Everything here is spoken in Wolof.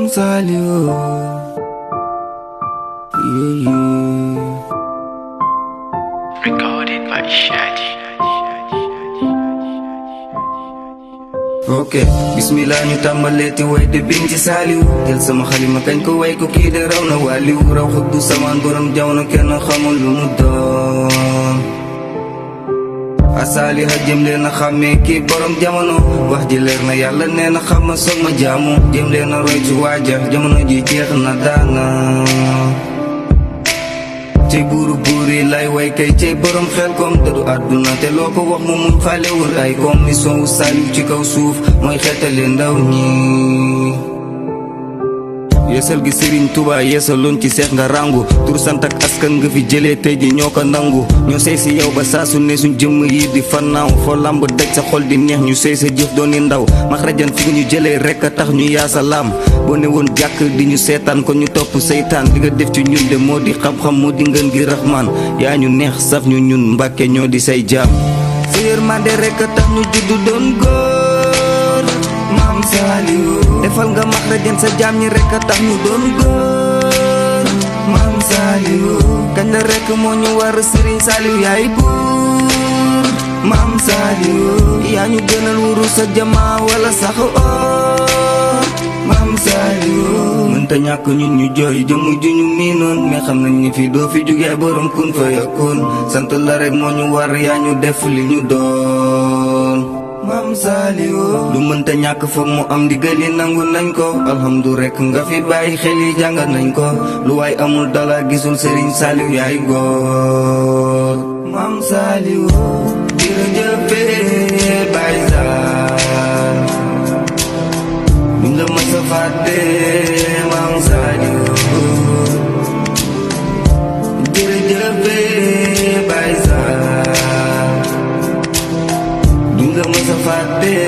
Maam Saliou yeah, yeah. Recorded by Shadi. ok bismillah ñu tàmbaleeti way de biñ ci saaliw jël sama xalima kañ ko way ko kii de raw na waaliw raw xuddu samaan borom jamono kenn xamul lu mu doon asaali ha jëm leen a xàmmee kii borom jamono wax ji leer na yàlla nee na xam ma soog ma jaamu jëm leen a roy ci waaja jamono ji jeex na daana cey buuru buur yi lay way kay cey borom xel kom dëddu àdduna te loo ko wax mu muñ faalewul ay kom mission wu saaliw ci kaw suuf mooy xeetale ndaw ñi yeesal gi Serigne Touba yeesaloon ci seex nga rangu tur sant ak askan nga fi jëlee tey ji ñoo ko nangu ñoo sey si yow ba saa su ne suñ jëmm yi di fannaaw foo lamb daj sa xol di neex ñu sey sa jëf doon ni ndaw max rajan fi ñu jëlee rek a tax ñu yaasa laam boo ne woon jàkk di ñu seetaan ko ñu topp seytaan di nga def ci ñun de moo di xam-xam moo di ngën gi raxmaan yaa ñu neex saf ñu ñun mbàkke ñoo di say jaam sa yërmande rek a tax ñu juddu doon góor maam Saliou defal nga max rajan sa jaam ñi rek a tax ñu doon góor maam Saliou kañ la rek moo ñu war Serigne Saliou yaay buur maam Saliou yaa ñu gënal wuru sa jamaa wala sax or maam Saliou mënta ñàkk ñun ñu jooy jëmm ju ñu miinoon mais xam nañ ni fii doo fi jugee borom kun fa yakun sant la rek moo ñu war yaa ñu def li ñu doon maam Saliou lu mënta ñàkk foog mu am ndigal yi nangu nañ ko alhamdu rek nga fi bàyyi xel yi jàngat nañ ko lu waay amul dala gisul Serigne Saliou yaay góor maam Saliou jërëjëf Baye Sall duñ la mës a fàtte maam Saliou jërëjëf Baye Sall duñ la mës a fàtte